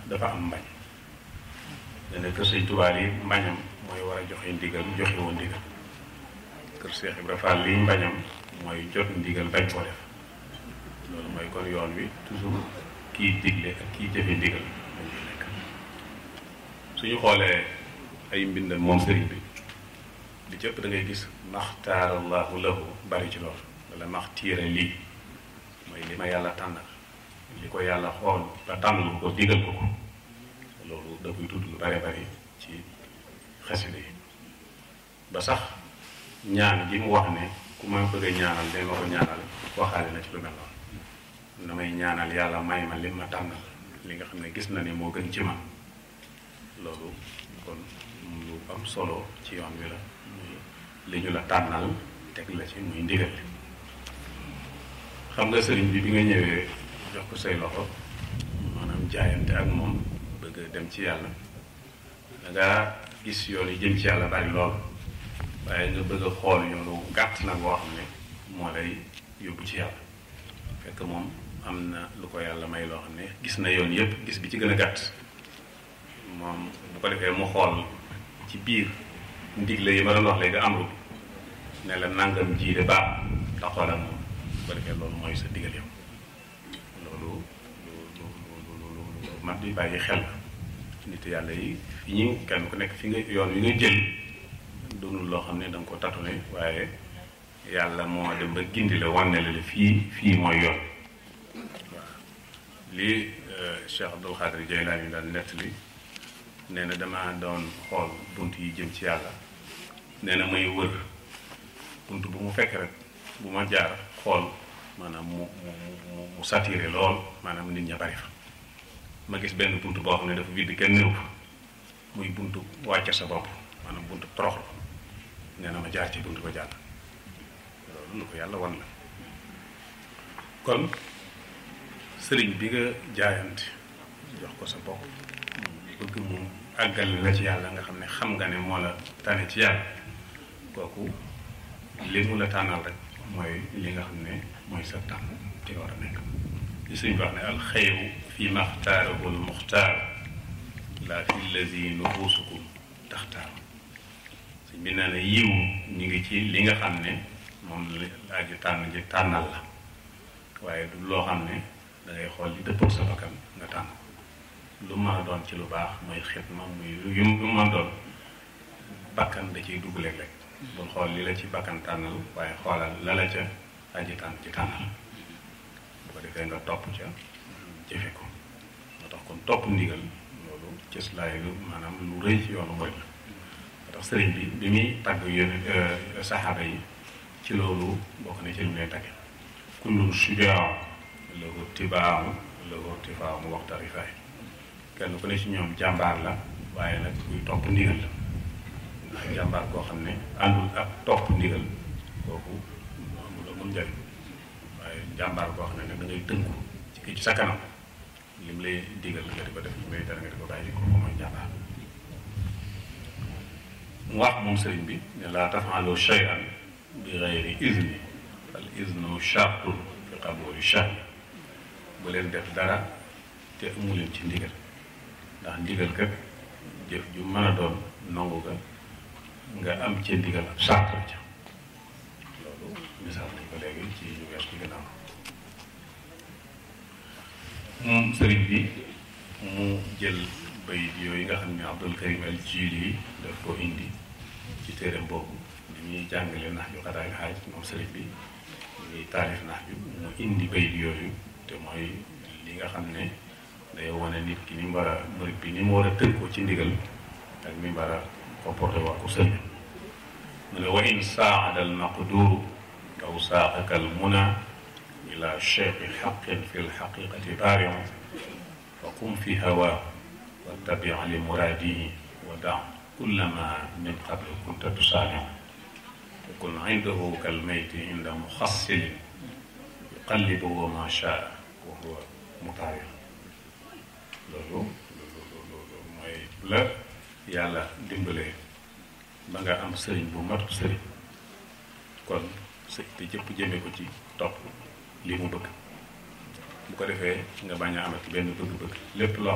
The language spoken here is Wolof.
dafa am mbañ dana kër sëñ Tuubaa yi mbañam mooy war a joxe ndigal joxe woon ndigal kër Cheikh Ibra Fall liy mbañam mooy jot ndigal bañ koo def loolu mooy kon yoon wi toujours kii digle ak kii jëfe ndigal moo ñu nekk suñu xoolee ay mbindam moom sëriñ bi li cëpp da ngay gis maxtaarallahu lahu bari ci loolu wala maxtiira lii mooy li ma yàlla tànnal li ko yàlla xool ba tànnal ko digal ko ko loolu da koy tudd lu bare bari ci xasida yi ba sax ñaan gi mu wax ne ku ma bëgg a ñaanal day ma ko ñaanal waxaale na ci lu mel noonu damay ñaanal yàlla may ma li ma tànnal li nga xam ne gis na ne moo gën ci man loolu kon lu am solo ci yoon wi la muy li ñu la tànnal teg la ci muy ndigal li xam nga sëriñ bi bi nga ñëwee jox ko say loxo maanaam jaayante ak moom bëgg dem ci yàlla da ngaa gis yoon yi jëm ci yàlla bari lool waaye nga bëgg a xool yoonu gàtt nag boo xam ne moo lay yóbbu ci yàlla fekk moom am na lu ko yàlla may loo xam ne gis na yoon yépp gis bi ci gën a gàtt moom bu ko defee mu xool ci biir ndigle yi ma doon wax léegi amru bi ne la nangam ji de baax ndax xoolal moom bu ko defee loolu mooy sa digal yow loolu lu lu lu lu lu mat di bàyyi xel nit yàlla yi fi ñu kenn ku nekk fi nga yoon wi nga jël doonul loo xam ne da nga ko tatune waaye yàlla moo dem ba gindi la wanne la fii fii mooy yoon waaw lii Cheikh Abdul Xaadir Jaylaani daan nettali nee na dama doon xool bunt yi jëm ci yàlla nee na may wër bunt bu mu fekk rek bu ma jaar xool maanaam mu mu mu mu saturé lool maanaam nit ña bari fa ma gis benn bunt boo xam ne dafa vide kenn néew fa muy buntu wàcce sa bopp maanaam buntu toroxlu nee na ma jaar ci buntu ba jàll loolu lu ko yàlla wan la kon sëriñ bi nga jaayante jox ko sa bopp bëgg mu àggal la ci yàlla nga xam ne xam nga ne moo la tane ci yàlla kooku li mu la tànnal rek mooy li nga xam ne mooy sa tànn te war a nekk li suñ wax ne alxayru fi maxtaarahu almuxtaar laa fi llazi nufusukum taxtaar suñ bi nee na yiw ñu ngi ci li nga xam ne moom la aji tànn ji tànnal la waaye du loo xam ne da ngay xool li dëppoo sa bakkan nga tànn lu mën a doon ci lu baax muy xitma muy yu lu mën a doon bakkan da ciy dugg léeg-léeg bul xool li la ci bakkan tànnal waaye xoolal la la ca aji tànn ci tànnal bu ko defee nga topp ca jëfe ko moo tax kon topp ndigal loolu cëslaay lu maanaam lu rëy ci yoonu mooy la moo tax sëriñ bi bi muy tagg yéen saxaaba yi ci loolu bokk na ci li mu lay tagge kullun shujaa lahu tibaamu lahu tifaamu waxta rifaay kenn ku ne ci ñoom jàmbaar la waaye nag kuy topp ndigal la ndax jàmbaar koo xam ne àndul ak topp ndigal kooku amul amul njariñ waaye jàmbaar koo xam ne nag da ngay tënku ci kii ci sa kanam lim lay digal nga di ko def lim lay dara nga di ko bàyyi kooku mooy jàmbaar mu wax moom sëriñ bi ne laa tafaalu shay'an bi gayri izni al iznu shartun fi qabuli shay bu leen def dara te amu leen ci ndigal ndax ndigal kat jëf ju mën a doon nangu ga nga am ci ndigal ab sart la ca loolu misaal nañ ko léegi ci ñu wees ci gannaaw moom sëriñ bi mu jël bayit yooyu nga xam ne Abdul Karim al Jili daf ko indi ci téereem boobu li ñuy jàngale nax ju xadaay xaaj moom sëriñ bi ñuy taalif nax ju mu indi bayit yooyu te mooy li nga xam ne day wane nit ki ni mu war a murit bi ni mu war a tënkoo ci ndigal ak ni mu war a comporté waa ko sëriñ mu ne wa in saada al maqduru aw saaqaka al muna ila cheikhi xaqin fi lxaqiqati baarion fa qum fi hawa wattabi li muraadihi wa da kulla ma min qable kunta tusaaniu wa kun indahu kal mayti inda muxassilin yuqallibuhu ma shaa wa huwa mutaawir loolu loolu loolu mooy la yàlla dimbalee ba nga am sëriñ bu mat sëriñ kon sëñ te jëpp jëme ko ci topp li mu bëgg bu ko defee nga bañ a amati benn bëgg-bëgg lépp loo